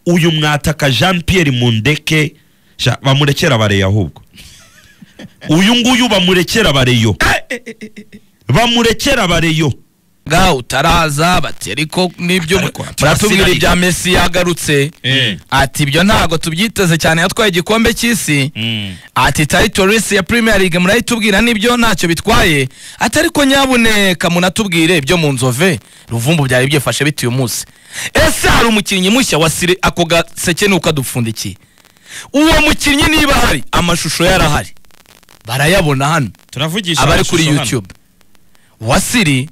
uyu mwataka jean Pierre mundeke sha, bamurekera bareyo ahubwo uyu nguyu bamurekera bareyo bamurekera bareyo ga utaraza bati ariko n'ibyo Ariko ati, muratubwira arasiranika. ibya mesi yagarutse Mm. ati ibyo ntabwo tubyiteze cyane yatwaye igikombe cy'isi ati tayito risi ya Premier League murayitubwira n'ibyo ntacyo bitwaye ati ariko nyabuneka munatubwire ibyo mu nzove ruvumbu byari byifashe bite uyu munsi ese hari umukinnyi mushya wa sire ako gaseke nuko adupfundikiye uwo mukinnyi niba hari amashusho yarahari barayabona hano turavugisha abari amashusho kuri hano. youtube wasiri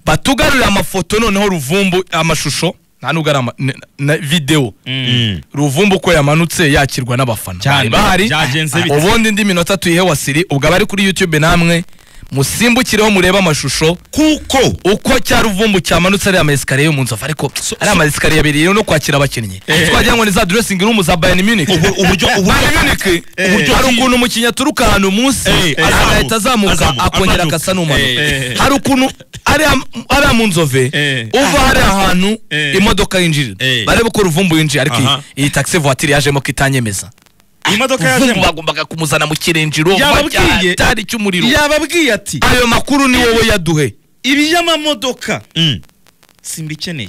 batugarurire amafoto noneho ruvumbu amashusho nta nubwo ari ama- n- na videwo Mm. ruvumbu uko yamanutse yakirwa n'abafana bari Cyane, bahari byagenze bite? ubundi indi minota tuyihe wasiri ubwo abari kuri youtube namwe musimbukireho murebe amashusho kuko uko cya ruvumbu cyamanutse ari amayesikariye yo mu nzovu ariko ari amayesikariye abiri rero no kwakira abakinnyi twagira ngo ni za dressing room za bayern munich ubu- uburyo bayern uburyo munich Eh. uburyo hari ukuntu umukinnyi aturuka ahantu munsi Eh, agahita azamuka, azamuka azamuka, akongera amanuka. agasa n'umanuka Eh. hari ukuntu ariya- ariya mu nzove Eh. uva hari ahantu Eh. imodoka yinjirira Eh. barebe ko ruvumbu yinjiye ariko iyi- Aha. iyi taxi voiture yajemo ko itanyemeza imodoka ruvumbu yaje bagombaga kumuzana mu kirengero Yababwiye. batari cy'umuriro yababwiye ati ayo makuru ni wowe yaduhe ibiy'amamodoka Mm. simbikeneye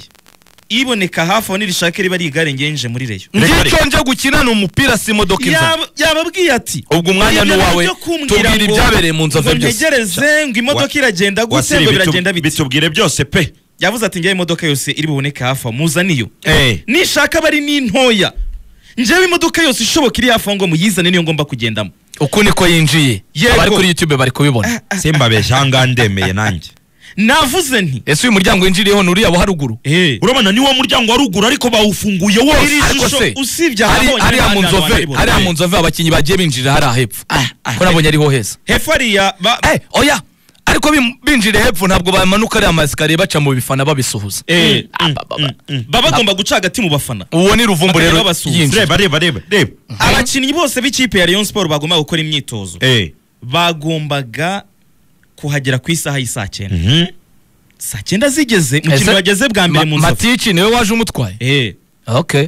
iboneka hafi aho nirishake riba ari igare ngenje muri reyo ngicyo nje gukina ni umupira si imodoka inzana Yaba- yababwiye ati ubwo umwanya ni ibyo uwawe byo kumbwira tubwira ngo- ibyabereye mu nzove ngo byose ntegereze ngo imodoka iragenda gute wasiri ngo bitu- biragenda bite bitubwire byose pe yavuze ati njyewe imodoka yose iri buboneke hafi aho muzaniyo Eh. nishaka aba ari n'intoya njyewe imodoka yose ishoboka iri hafi aho ngo muyizane niyo ngomba kugendamo uku niko yinjiye Yego. abari kuri youtube bari kubibona simbabeshya ahangaha ndemeye nanjye navuze nti ese uyu muryango winjiriyeho ni uriya wa haruguru Eh. urabona ni wo muryango wa ruguru ariko bawufunguye wose Iri ariko shusho se, usibye Ari- ahabonye ariya n'ahandi mu hantu nzove haribona. ariya mu nzove abakinnyi bagiye binjirira hariya hepfo ko nabonye ariho heza hepfo hariya ba- Eh, oya ariko bim- binjiriye hepfo ntabwo bamanuka ariya masikariye baca mu bifana babisuhuza Eh. Ah, ba- ba- ba- baba bagomba guca hagati mu bafana uwo ni ruvumbu Bakajya rero babasuhuza. yinjiye reba reba reba reba abakinnyi bose b'ikipe ya Rayon Sport bagomba gukora imyitozo eh bagombaga kuhagera ku isaha y'isaa cyenda mhm saa cyenda zigeze mu Ese- kintu bageze bwa mbere mu Ma- nzovu matici niwe waje umutwaye Eh. okay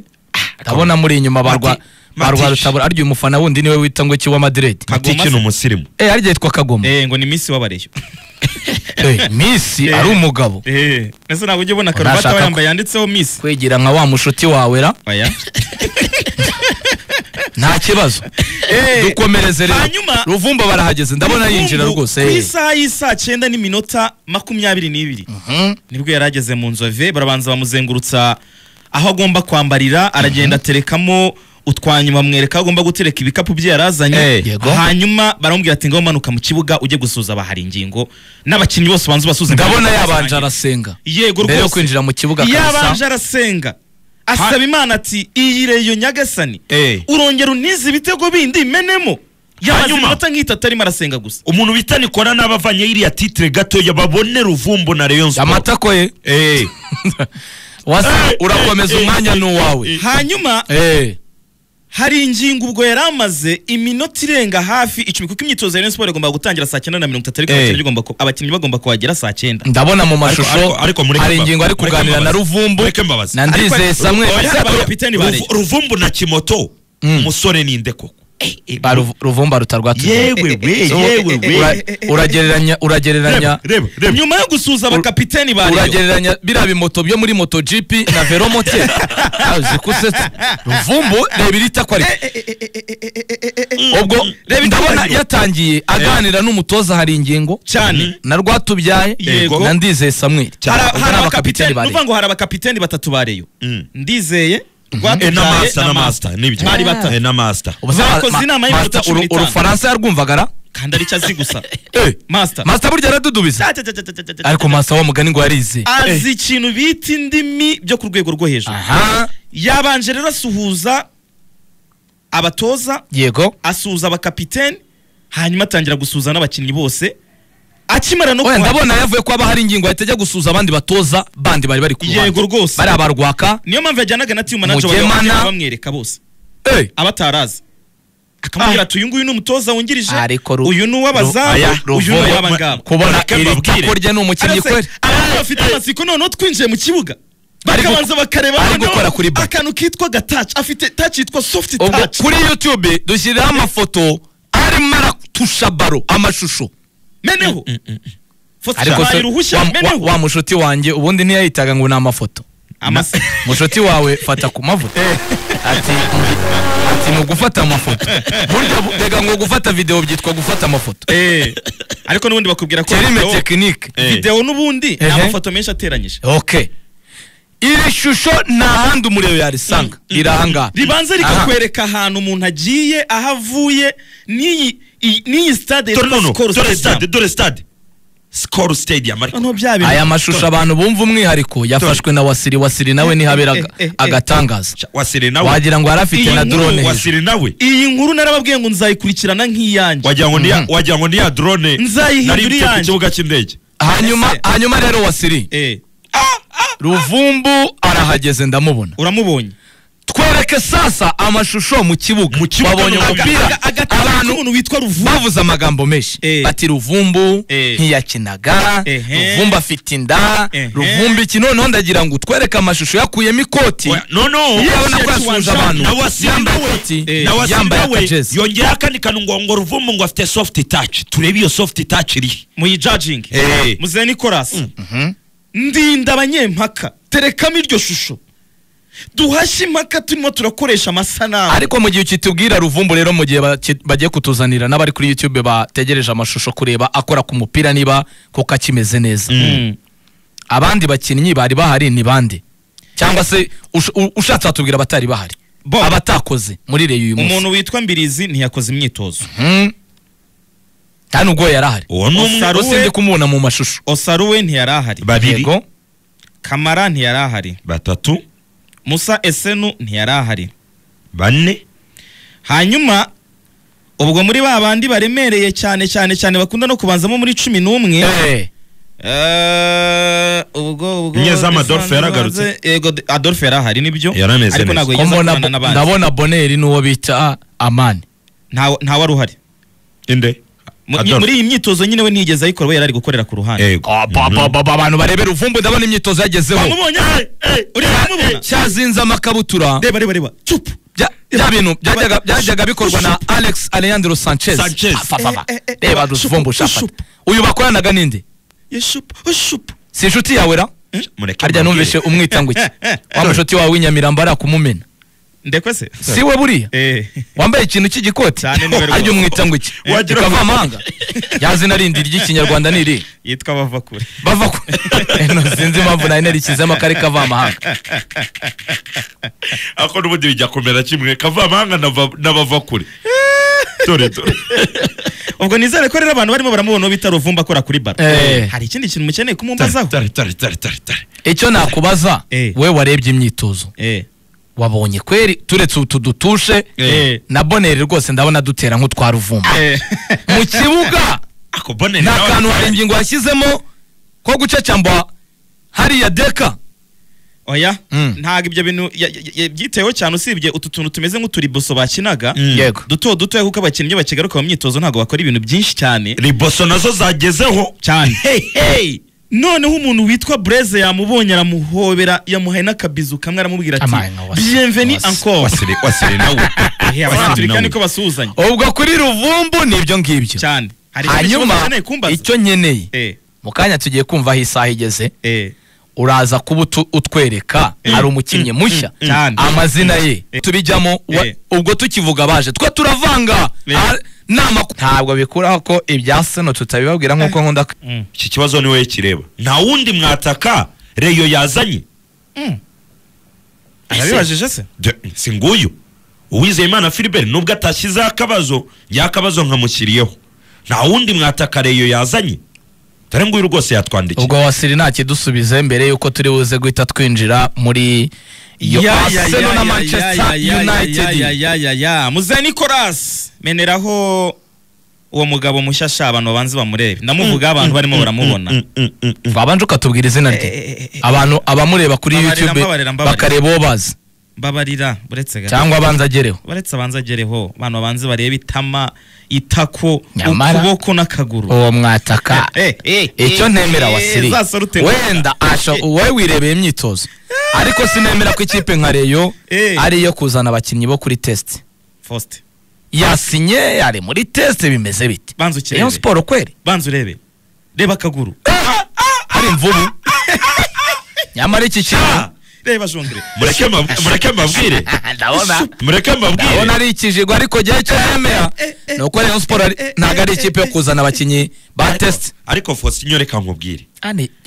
ndabona muri inyuma barwa Mati- barwa Matici. rutabura arya uyu mufana wundi niwe wita ngo iki wa madrid Kagoma matiki ni se. umusirimu eh harya yitwa kagoma Eh, ngo ni misi w'abareyo Eh, misi Eh. ari umugabo Eh, ese ntabwo ujya ubona karuvati Nashaka aba ko- yambaye yanditseho misi kwegera nka wa mushuti wawe ra oya nta kibazo dukomereze rero hanyuma- ruvumba barahageze ndabona yinjira Ubu rwose ku eh. isaha y'isaa cyenda n'iminota makumyabiri n'ibiri Mhm. nibwo yari ageze mu nzove barabanza bamuzengurutsa aho agomba kwambarira aragenda aterekamo utwanyuma bamwereka aho agomba gutereka ibikapu bye yari azanye Eh, yego. hanyuma baramubwira ati ngaho umanuka mu kibuga ujye gusuza abahari ingingo n'abakinnyi bose banza ubasuze ndabona yabanje arasenga yego mbere yo rwose kwinjira mu kibuga yabanje kabisa arasenga asaba imana ati iyi reyo nyagasani eh urongera unize ibitego bindi menemo yamaze Hanyuma- iminota nk'itatu arimo arasenga gusa umuntu bita nikora n'abavanye iriya titire gatoya babone ruvumbu na rayon sport amatako ye eh wasi Eh, urakomeza eh, umwanya eh, ni uwawe eh, hanyuma Eh, hari ingingo ubwo yari amaze iminota irenga hafi icumi kuko imyitozo ya Rayon Sport igomba gutangira saa cyenda na mirongo itatu ariko Eh. abakinnyi bagomba ku- abakinnyi bagomba kuhagera saa cyenda ndabona mu ariko- mashusho ariko mureke hari mbabaze. ingingo ari Mureke kuganira na mbabaze. ruvumbu Mureke mbabaze. na ndizeye Ariko- samwe Oya, Ese- ba kapiteni bareye. Ruvu- ruvumbu na kimoto Mm. umusore ninde koko Eh, eh, Ba Ruv- ruvumba rutarwatuje yewe we yewe we uragereranya uragereranya reba reba reba nyuma yo gusuhuza abakapiteni ba Rayon uragereranya biriya bimoto byo muri moto jipi na veromote zikuse ruvumbu reba iri tako ariko ubwo Reba ndabona itangira. yatangiye aganira n'umutoza hari ingingo cyane na rwatubyaye Yego. na ndizeye samweli hari Ubwo hari ni abakapiteni bari. nuvuga ngo hari abakapiteni batatu ba Rayon Mm. ndizeye Eh, na Rwatubyaye master na master nibyo bari batatu Eh, na master Ubu se bakoze ma- inama y'iminota Master, cumi uru- n'itanu. urufaransa yarwumvaga ra kandi aricyo azi gusa master masita burya aradudubiza ariko masita wa mugani ngo yarize azi ikintu bita indimi byo ku rwego rwo hejuru aha yabanje rero asuhuza abatoza yego asuhuza abakapiteni hanyuma atangira gusuhuza n'abakinnyi bose akimara no oya kuhagera- ndabona yavuye ko haba hari ingingo yahita ajya gusuhuza abandi batoza bandi bari bari ku ruhande yego rwose bari abarwaka niyo mpamvu yajyanaga na timu manager Mugemana. bakajya bamwereka bose Eh, abatarazi akamubwira ati uyu nguyu ni umutoza wungirije ariko ru- uyu ni uw'abazamu aya, uyu ni Ruvubu- uw'abangaba kubona Reka iri mbabwire. tako rye ni umukinnyi kweli abafite amatsiko noneho twinjiye mu kibuga bari gu- bakabanza bakareba bari noneho gukora kuri bar. akantu kitwa gatach afite touch yitwa soft ubwo touch kuri youtube dushyiraho amafoto arimo aratusha baro amashusho meneho Fosa ariko baye se uruhushya wa, wa, meneho wa mushuti wanjye ubundi ntiyayitaga ngo ni amafoto Amase- mushuti wawe fata ku mavuta ati ati ni ugufata amafoto burya bu- rega ngo gufata video byitwa gufata amafoto Eh, ariko n'ubundi bakubwira ko kerime video- tekinike video n'ubundi ni Ehe. amafoto menshi ateranyije okay iri shusho nta handi umureba yarisanga iri ahangaha ribanza rikakwereka ahantu umuntu agiye aho avuye n'iyi iyi- n'iyi stade dore yitwa nono Skol dore Stadium. stade dore stade skoro stadium ariko noneho bya bintu aya mashusho abantu bumva umwihariko yafashwe na wasiri wasiri nawe Eh, ntihabera eh, eh, eh, agatangaza wasire nawe wagira ngo yarafite Iyi na nkuru drone hejuru. wasire nawe iyi nkuru narababwiye ngo nzayikurikirana nk'iyanjye wagira ngo ni ya- Mhm. wagira ngo ni ya drone Nzayihindura naribye ku iyanjye. kibuga cy'indege hanyuma Ese. hanyuma rero wasiri Eh, ruvumbu arahageze ndamubona uramubonye twereke sasa amashusho mu kibuga Mu kibuga babonye no mu umupira Aga- agataka abantu k'umuntu witwa ruvubu bavuze amagambo menshi Eh. bati ruvumbu Eh. ntiyakinaga Ehe. ruvumbu afite inda Ehe. ruvumbu iki noneho ndagira ngo utwereke amashusho yakuyemo ikoti Oya, nono Yes, yabona ko yes, yasuhuje washaka. abantu na wasire yambaye nawe ikoti Eh. na wasire yambaye nawe akajezi yongeraho akandi kantu ngo ngo ruvumbu ngo afite soft touch turebe iyo soft touch iri muyijajinge Eh. muzehe nikorasi Mhm. ndinda abanyempaka terekamo iryo shusho duhashye impaka turimo turakoresha amasanamu ariko mu gihe ukitubwira ruvumbu rero mu gihe baki- bagiye kutuzanira n'abari kuri youtube bategereje amashusho kureba akora ku mupira niba kuko akimeze neza Mm. abandi bakinnyi bari bahari ni bande cyangwa se ush- u- ushatse watubwira abatari bahari Bo. abatakoze muri reyo uyu munsi umuntu witwa mbirizi ntiyakoze imyitozo Mhm. nta n'ubwo yari ahari uwo ni umwe Osaro. usibye kumubona mu mashusho osaruwe ntiyari ahari babiri yego kamara ntiyari ahari batatu musa esenu ntiyari ahari bane hanyuma ubwo muri ba bandi baremereye cyane cyane cyane bakunda no kubanzamo muri cumi n'umwe Eh, Eh, ubwo ubwo Nyezamu Adolphe yaragarutse. yego D- Adolphe yarahari nibyo Yarameze ariko neza. ntabwo ko yigeze mbona akorana bo- n'abandi ndabona boneri n'uwo bita amani Ntawe- ntawe ari uhari inde Mu- Adolphe. muri iyi myitozo nyine we ntiyigeze ayikora we yari ari gukorera ku ruhande Yego. Ah, ba- ba- ba- ba- abantu barebera uvumbu ndabona imyitozo yagezeho wamubonye eh, eh, uriya wamubona? cyazinze amakabutura reba reba reba cupu bya bya bintu byajyaga byajyaga bikorwa na alex alejandro sanchez Sanchez. Afafaba. Eh, eh, eh, reba shupu, ruvumbu shafata shupu. uyu bakoranaga ninde ye shupu shupu si inshuti yawe ra mureke harya numvise umwita ngo iki wa mushuti wawe w'inyamirambo ari kumumena ndekwe se si we buriya eh wambaye ikintu cy'igikoti Cyane niwe rwose. harya umwita ngo iki Wagira ngo- rikava amahanga yazina rindi ry'ikinyarwanda ni irihe yitwa bava kure bava ku no sinzi impamvu nari narishyizemo akari kava amahanga ako n'ubundi bijya kumera kimwe kavamahanga na va- na bava kure dore dore ubwo nizere ko rero abantu barimo baramubona bita ruvumba akora kuri baro Eh. hari ikindi kintu mukeneye kumumbazaho tare tare tare tare tare icyo nakubaza Eh. we warebye imyitozo eh wabonye kweri turetse utu dutushe Eh. na boneri rwose ndabona dutera nk'utwa ruvumba eh mu kibuga ako bone nta nawe- kantu hari ingingo yashyizemo ko gucacamba hariya deka oya Mm. ntabwo ibyo bintu ya- ya- ya- byiteho cyane usibye utu tuntu tumeze nk'uturiboso bakinaga Mm. yego duto dutoya kuko abakinnyi iyo bakigaruka mu myitozo ntabwo bakora ibintu byinshi cyane riboso nazo zagezeho cyane hey hey noneho umuntu witwa bureze yamubonye aramuhobera yamuhaye n'akabizu kamwe aramubwira ati Amaye, nka wasi- bienveni wasi- encore wasire wasire nawe Eh, abanyaturika niko basuhuzanya ubwo kuri ruvumbu ni ibyo ngibyo cyane hari ikindi hanyuma kibazo ukeneye kumbaza? icyo nkeneye eh mu kanya tugiye kumva aho isaha igeze eh uraza kuba utu- utwereka hari umukinnyi mushya mm, cyane. amazina ye Eh. tubijyamo wa- Eh. ubwo tukivuga baje twe turavanga Eh. Ah, nama ku- ntabwo bikuraho ko ibya seno tutabibabwira nk'uko nkunda ku- iki kibazo niwe kireba nta wundi mwataka reyo yazanye arabibajije se De- si nguyu uwizeye imana filibert nubwo atashyizeho akabazo njyeho akabazo nkamushyiriyeho nta wundi mwataka reyo yazanye dore nguyu rwose yatwandikiye ubwo wasiri ntakidusubize mbere yuko turi buze guhita twinjira muri iyo Arsenal na Manchester United muze nicolas meneraho uwo mugabo mushya sha abantu babanze bamurebe ndamuvugaho abantu barimo baramubona babanje ukatubwira izina rye Eh, eh, eh, eh. abantu abamureba kuri Mbabarira, youtube mbabarira, mbabarira. bakareba uwo bazi mbabarira uretse gato cyangwa abanza agereho baretse abanza agereho abantu babanze barebe itama itako Nyamara- ukuboko n'akaguru uwo mwataka Eh, eh, eh, icyo ntemera eh, wasiri za salute wenda asha wowe wirebeye imyitozo ariko sinemera ko ikipe nka reyo Eh. ari iyo kuzana abakinnyi bo kuri tesite Faustin, yasinye ari muri tesite bimeze bite banza ukirebe rayon siporo kweri banza urebe reba akaguru hari imvubu nyamara iki kintu Ah, reba jongere mureke ma- mureke mbabwire ndabona mureke ndabona mbabwire ari ikijigo ariko igihe cyo nemera ni uko rayon siporo ari- ntabwo ari ikipe yo kuzana abakinnyi ba tesite ariko fosinyo reka nkubwire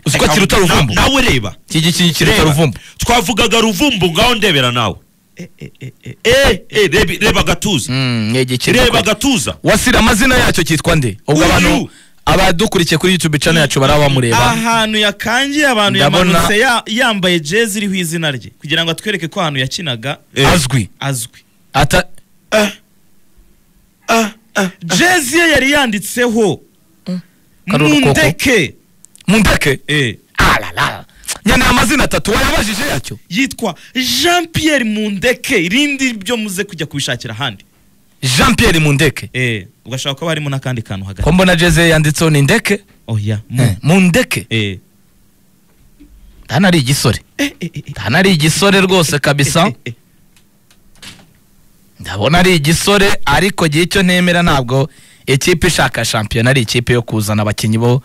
uzi ko kiruta ruvumbu Na- nawe reba iki gikinyi kiruta Reba, ruvumbu twavugaga ruvumbu ngaho ndebera nawe Eh, eh, eh, eh. Eh, eh, reba- reba agatuza Mm, ni igikeri reba kwe. agatuza wasira amazina yacyo cyitwa nde ubwo Uyu. abantu abadukurikiye kuri youtube channel yacu baraba bamureba ahantu yakangiye abantu Ndabona- yamanutse ya- yambaye jezi iriho izina rye kugira ngo atwereke ko ahantu yakinaga Eh. azwi azwi ata jezi ye yari yanditseho Karuru koko. mundeke mundeke Eh, alala nyana amazina atatu wayabajije yacyo yitwa jean pierre mundeke irindi byo muze kujya kubishakira ahandi jean pierre mundeke Eh, ugashaka ko harimo n'akandi kantu hagati ko mbona jeze yanditseho ni ndeke oya mu. Eh, mundeke Eh. hano ari igisore Eh, eh, eh, eh. hano ari igisore rwose kabisa Eh, eh, eh. ndabona ari igisore ariko gihe icyo ntemera ntabwo ikipe ishaka shampiyona ari ikipe yo kuzana abakinnyi bo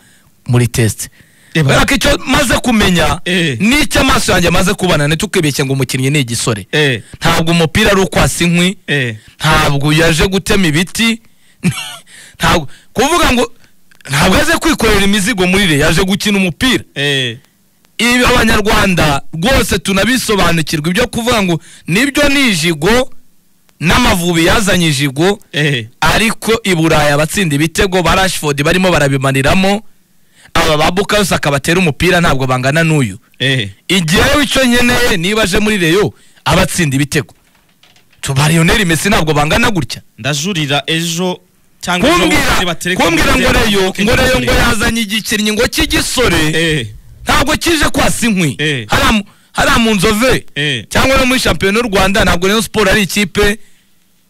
muri tesite Reba. kubera ko icyo maze kumenya Eh. n'icyo amaso yanjye amaze kubana ntitukibeshye ngo umukinnyi ni igisore Eh, ntabwo umupira ari ukwasa inkwi eh. ntabwo yaje gutema ibiti ntabwo kuvuga ngo ntabwo yaje kwikorera imizigo muri re yaje gukina umupira Eh. ibi abanyarwanda rwose tunabisobanukirwa ibyo kuvuga ngo nibyo ni ijigo n'amavubi yazanye ijigo Eh. ariko i buraya abatsinda ibitego ba rashford barimo barabimaniramo aba ba bukayosaka batera umupira ntabwo bangana n'uyu Eh. igihe wicyo nkeneye niba aje muri reyo abatsinda ibitego tubariyoneri mesi ntabwo bangana gutya ndajurira ejo cyangwa ejo bundi kumbwira batereke kumbwira ngo umupira reyo batereke ngo reyo ngo umupira. yazanye igikinnyi ngo cy'igisore Eh, ntabwo kije kwasa inkwi Eh. hariya mu- hariya mu nzove Eh. cyangwa no muri shampiyona y'u rwanda ntabwo rayon siporo ari ikipe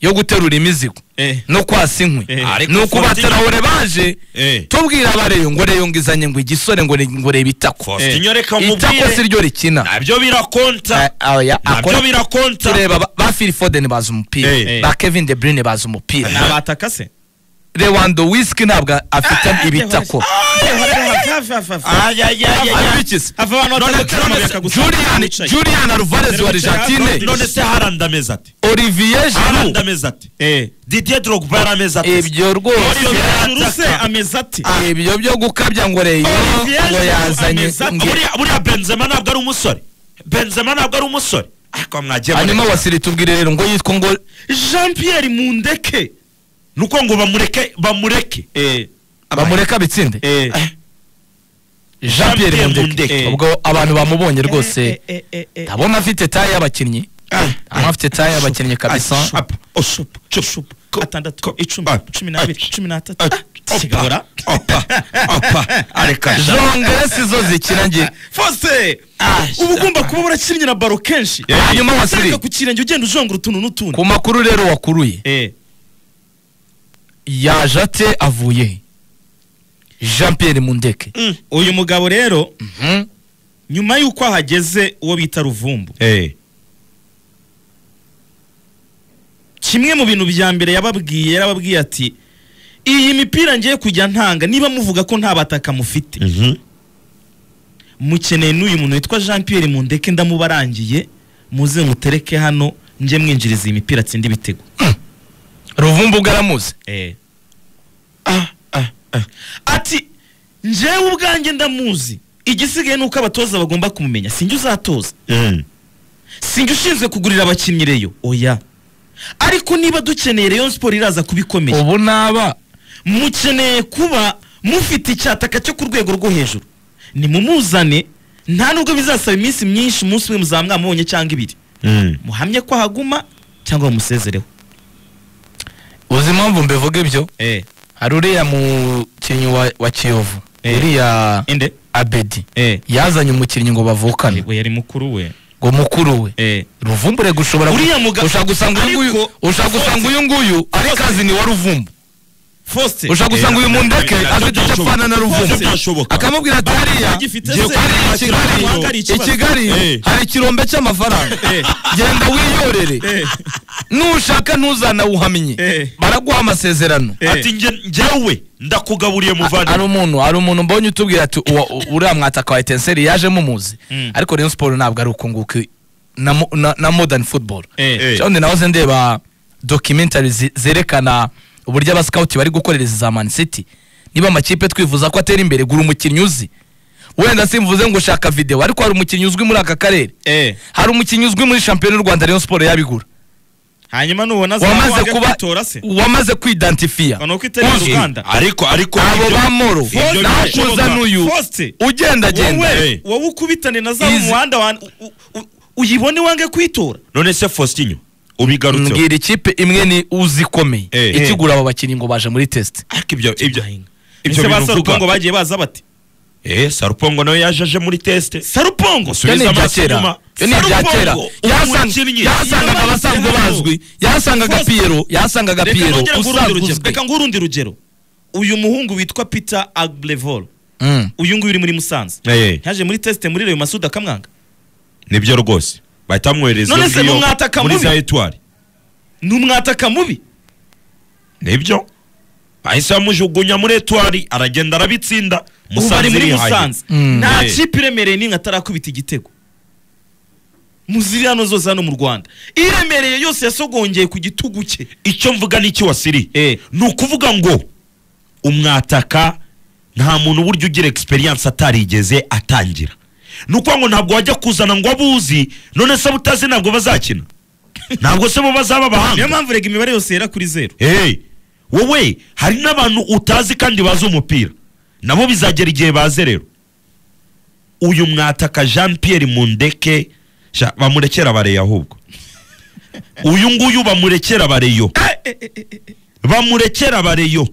yo guterura imizigo eh. no kwasa inkwi Eh. Ariko ni uko Fortin- batarahure baje Eh. tubwira abareyo ngo reyo ngo izanye ngo igisore ngo re- ngo reba itako fosinyo reka itako si nkubwire ryo rikina nabyo birakonta Ah, ah, ya- akora- nabyo birakonta tureba ba- ba Phil Foden bazi umupira Eh. ba Kevin De Bruyne bazi umupira nabataka se Lewandowski ntabwo afite ibitako abikiza hava abantu batandatu bambaye akagusaba Julian bicaye. Julian Alvarez wa Argentine none se haranda ameze ate Olivier Giroud haranda ameze ate Eh. didier drogba yarameze ate ibyo rwose Juru se ameze ate ibyo byo gukabya ngo reyo Olivier ngo Giroud yazanye ameze ate? ngo- buriya buriya benzema ntabwo ari umusore benzema ntabwo ari umusore ariko mwagiye hanyuma mureka. wasiri tubwire rero ngo yitwa ngo jean pierre mundeke ni uko ngo bamureke bamureke Eh, bamureka bitsinde eh, Jean Pierre Jean-Pierre Mundeke Mundeke. ubwo abantu bamubonye rwose eh, eh, eh, eh. ndabona afite taye y'abakinnyi ndabona afite taye y'abakinnyi kabisa Apa, oshupu, chupu, ko- atandatu ko- icumi ah, cumi n'abiri cumi ah, n'atatu opa, kigabura opa, opa, areka. jongere si zo zikina nge fose Ah, uba ugomba kuba urakinnye na baro kenshi Eh. hanyuma wasiri utareka ku kirenge ugenda ujongora utuntu n'utundi ku makuru rero wakuruye Eh, yaje ate avuye he jean pierre mundeke Mm. uyu mugabo rero Mhm. nyuma y'uko ahageze uwo bita ruvumbu Eh, kimwe mu bintu bya mbere yababwiye yarababwiye ati iyi mipira ngiye kujya ntanga niba muvuga ko nta bataka mufite mhm. mukeneye n'uyu muntu witwa jean pierre mundeke ndamubarangiye muze mutereke hano njye mwinjiriza iyi mipira atsinda ibitego ruvumbu ubwo aramuzi Eh. ati njyewe ubwanjye ndamuzi igisigaye ni uko abatoza bagomba kumumenya sinjye uzatoza Mm. sinjye ushinzwe kugurira abakinnyi reyo oya ariko niba dukeneye reyo siporo iraza kubikomeye ubu naba mukeneye kuba mufite icyataka cyo ku rwego rwo hejuru nimumuzane nta nubwo bizasaba iminsi myinshi umunsi umwe muzaba mwamubonye cyangwa ibiri Mm. muhamye ko ahaguma cyangwa mumusezereho uzi impamvu mbivuga ibyo eh hari uriya mukinnyi wa, wa kiyovu Eh. uriya inde abedi eh yazanye umukinnyi ngo bavukane we yari mukuru we ngo mukuru we Eh. ruvumbure gushobora gu- Uriya muga- ushaka gusanga uyu nguyu ariko- ushaka gusanga uyu nguyu ari kazi ni wa ruvumbu Faustin ushaka gusanga uyu mundeke nabyo afite icyo byashoboka. apfana na Nabyo ruvumbu byashoboka. akamubwira ati hariya bagifite ngiye se, kuhari i bakira kigali abantu hari i ikibazo." kigali Eh. hari ikirombe cy'amafaranga genda wiyorere nushaka ntuzanawuhamye Eh. baraguha amasezerano Eh. ati njye njyewe ndakugaburiye A- ari muvandimwe umuntu hari umuntu mbonye utubwira ati uwa- u- uriya mwataka wa etenseri yaje mumuzi Mm. ariko rayon siporo ntabwo ari ukunguka na, mo- na, na modern football Eh, eh. cyangwa nahoze ndeba documentary zi- zerekana uburyo abasikawuti bari gukorereza za man city niba amakipe twifuza ko atera imbere gura umukinnyi uzi wenda simvuze ngo ushaka videwo ariko hari umukinnyi uzwi muri aka karere Eh. hari umukinnyi uzwi muri shampiyona y'u rwanda rayon siporo yabigura hanyuma nubona za wamaze wanga kuba kwitora se wamaze kwidantifiya Ngo ni uko itegera Uzi. Uganda ariko ariko abo ibyo- ba moro ibyo birashoboka. nakuza n'uyu Faustin ugendagenda Eh. wowe wowe ukubitane na za Izi- muhanda wa u- u- uyibone wange kwitora none se faustin ubigarutseho mbwira ikipe imwe ni uzi ikomeye Eh. ikigura abo bakinnyi ngo baje muri test ariko ibyo ibyo ibyo ibyo bintu uvuga ngo bagiye baza bati eh sarupongo nawe yaje aje muri teste iyo sarupongo ni Subiza ibya amaso kera inyuma. iyo ni ibya Sarupongo, kera uwo Yasanga- mukinnyi. yasangaga Iyo abasanzwe bazi- bazwi yasangaga First- piyero yasangaga reka piyero nongere nguhe urundi usanzwe rugero uzwi reka nguhe urundi rugero uyu muhungu witwa peter agblevola Mm. uyu nguyu uri muri musanze Eh, eh, yaje muri tesite muri reyo masudi akamwanga nibyo rwose bahita bamwohereza None se iyo mumwataka muri mubi? za etwari ni umwataka mubi nibyo bahise bamujugunya muri etwari aragenda arabitsinda ubu ari musanze muri irihaye musanze Mm. nta Eh. kipe iremereye n'imwe atarakubita igitego muzirano zose hano mu rwanda iremereye yose yasogongeye ku gitugu cye icyo mvuga ni iki wasiri Eh. ni ukuvuga ngo umwataka nta muntu uburyo ugira egisperiyanse atarigeze atangira ni ukuvuga ngo ntabwo wajya kuzana ngo abuzi none se abutazi ntabwo bazakina ntabwo se bo bazaba niyo abahanga mpamvu rega imibare yose yera kuri zeru hey, wowe hari n'abantu utazi kandi bazi umupira nabo bizagera igihe baze rero uyu mwataka jean pierre mundeke sha, bamurekera bareye ahubwo uyu nguyu bamurekera bareyo bamurekera bareyo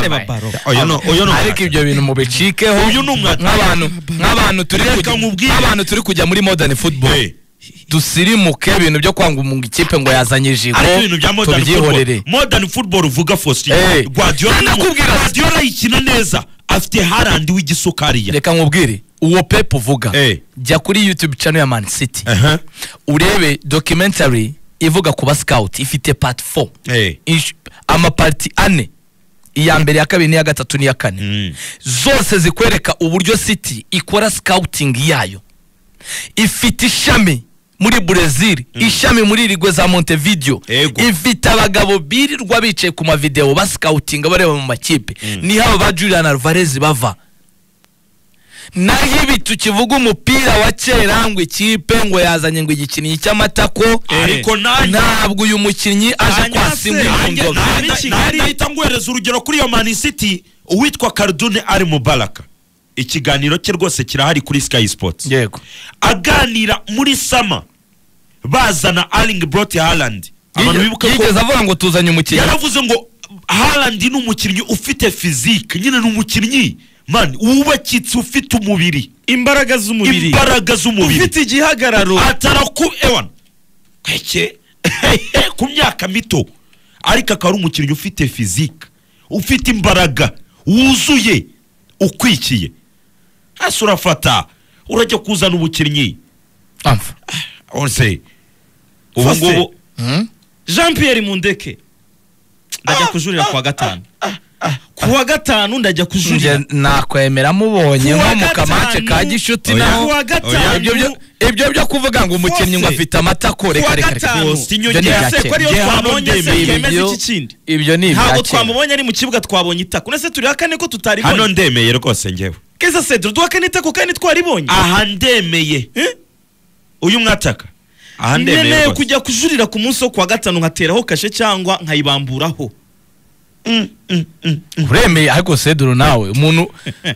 reba baro Oyo no- oyo no- ariko ibyo bintu mubicikeho Uyu ni umwataka. nk'abantu nk'abantu turi Reka kujya- nkubwire. nk'abantu turi kujya muri modern football Eh, dusirimuke ibintu byo kwanga umunga ikipe ngo yazanye ijigo ariko ibintu bya modern football tubyihorere modern football uvuga Faustin Eh, Guardiola ni- ndakubwira- Guardiola ayikina neza afite harandi w'igisukariya reka nkubwire uwo pepu uvuga Eh. jya kuri youtube channel ya man city Aha. urebe documentary ivuga ku ba scout ifite part 4 Eh. Ish- amaparti ane iya mbere iya kabiri n'iya gatatu n'iya kane Mm. zose zikwereka uburyo city ikora scouting yayo ifite ishami muri brezil ishami muri rigwe za montevideo Ego. ifite abagabo birirwa bicaye ku mavideo basikawutinga bareba mu makipe niho abo ba julian alvarez bava naho ibi tukivuga umupira wa kera ngo ikipe ngo yazanye ngo igikinnyi cy'amatako ariko nanjye ntabwo uyu mukinnyi aje Nanjye kwasimwa se, mu nanjye ngoma Kigali. nanjye- nanjye nahita nguhereza urugero kuri iyo mani city uwitwa karidune ari mubaraka ikiganiro cye rwose kirahari kuri sky sports yego aganira muri sama bazana aringi borote harandi abantu bibuka ko yigeze avuga ngo tuzanye umukinnyi yaravuze ngo harandi ni umukinnyi ufite fizike nyine ni umukinnyi mani wubakitse ufite umubiri imbaraga z'umubiri imbaraga z'umubiri ufite igihagararo ataraku ewan keke ku myaka mito ariko akaba ari umukinnyi ufite fizike ufite imbaraga wuzuye ukwikiye hasi urafata urajya kuzana ubukinnyi amfa ose ubu Faustin. ngubu Hmm? jean pierre mundeke ndajya kujurira ku wa gatanu ku wa gatanu njye ndajya kujurira nakwemera mubonye Ku wa nko mu kamace gatanu. ka gishuti Oya. naho Ku wa gatanu. ibyo byo- ibyo byo kuvuga ngo umukinnyi ngo Fose. afite amatako Ku reka wa reka reka gatanu. Fose, Sinyo ibyo ni rya ibya se ko kera. ariyo Njye twabonye hano se ndemeye yemeza Ibyo- iki kindi ibyo ni ibya kera ntabwo twamubonye ari mu kibuga twabonye itako nese turi kane ko hano tutaribonye ndemeye rwose ngewe keza se duha kane itako kandi twaribonye aha ndemeye Eh? uyu mwataka aha ndemeye nkeneye rwose kujya kujurira ku munsi wo ku wa gatanu nkateraho kashe cyangwa nkayibamburaho uremeye ariko seduru nawe umuntu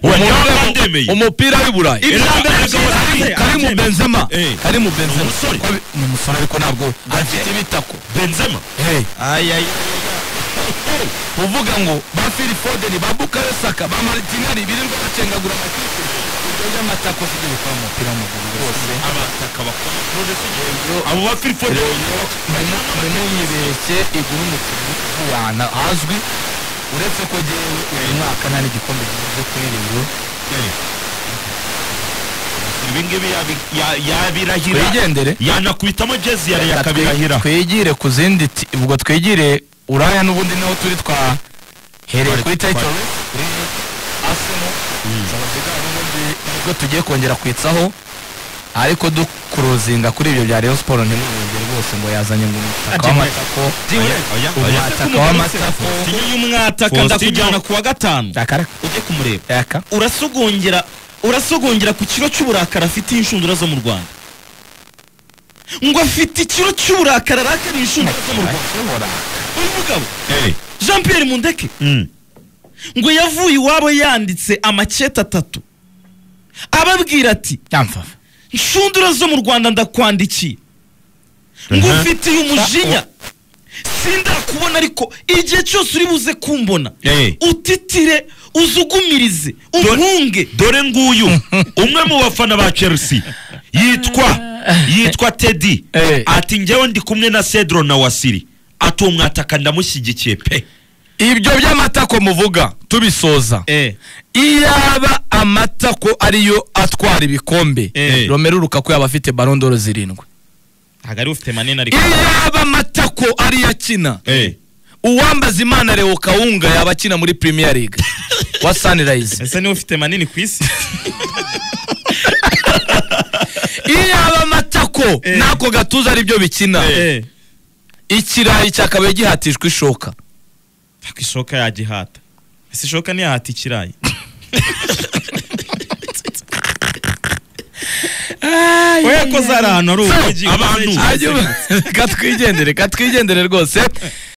umuntu ntabwo ureba ndemeye. umupira w'i burayi Ibya mbere byose Kari- karimu benzema Eh. karimu benzema Umusore. Ko bi- ni umusore ariko ntabwo afite ibitako benzema Hey. ayayi uvuga ngo ba fili fodeni ba bukayo saka ba maritinari birirwa bacengagura amakipe rero amatako afite gukora umupira w'amaguru rwose abataka bakora nonese abo ba filipode ntimunyibeshye igura umukinnyi w'ahantu hazwi uretse ko jyewe uyu mwaka nta n'igikombe gikunze kuri reyo ibi ngibi yabi- ya- yabirahira twigendere yanakubitamo jezi yari yakabirahira twigire ku zindi ti- ubwo twigire uraya n'ubundi niho turi twahereye Twari- kuri tayito twari- asimo ubwo tugiye kongera kwitsaho ariko dukuruzinga kuri ibyo bya Rayon Sport ntimwongere rwose ngo yazanye ngo umutaka w'amatako Oya, oya, oya. umutaka w'amatako iyo umwataka Faustino. ndakujyana ku wa gatanu akaraka ujye kumureba yaka urasogongera urasogongera ku kiro cy'uburakari afitiye inshundura zo mu rwanda ngo afite ikiro cy'uburakari arakariye inshundura zo mu rwanda Ashobora. uyu mugabo Eh, jean pierre mundeke mm. ngo yavuye iwabo yanditse amakete atatu ababwira ati yamfafa nshundura zo mu rwanda ndakwandikiye ngo Aha. ufitiye umujinya sindakubona ariko igihe cyose uri buze kumbona Eh. utitire uzugumirize umpunge dore nguyu umwe mu bafana ba chelsea yitwa yitwa teddy Eh. ati njyewe ndi kumwe na cedro na wasiri ati uwo mwataka ndamushyigikiye pe ibyo by'amatako muvuga tubisoza iyaba amatako ariyo atwara ibikombe Eh. romero rukaku yaba afite barondoro zirindwi ntabwo ari ufite manini ariko iyaba amatako ariyo akina Eh, uwambaza imana leo kawunga yaba akina muri premier league wa sunrise ese niwe ufite manini ku isi iyaba amatako Eh. n'ako gatuza aribyo bikina Eh. ikirayi cyakabaye gihatishwa ishoka Fuck, ishoka yagihata ese ishoka ntiyahata ikirayi we yakoze ari ahantu hari So, ubugi abantu- Hanyuma- reka twigendere reka twigendere rwose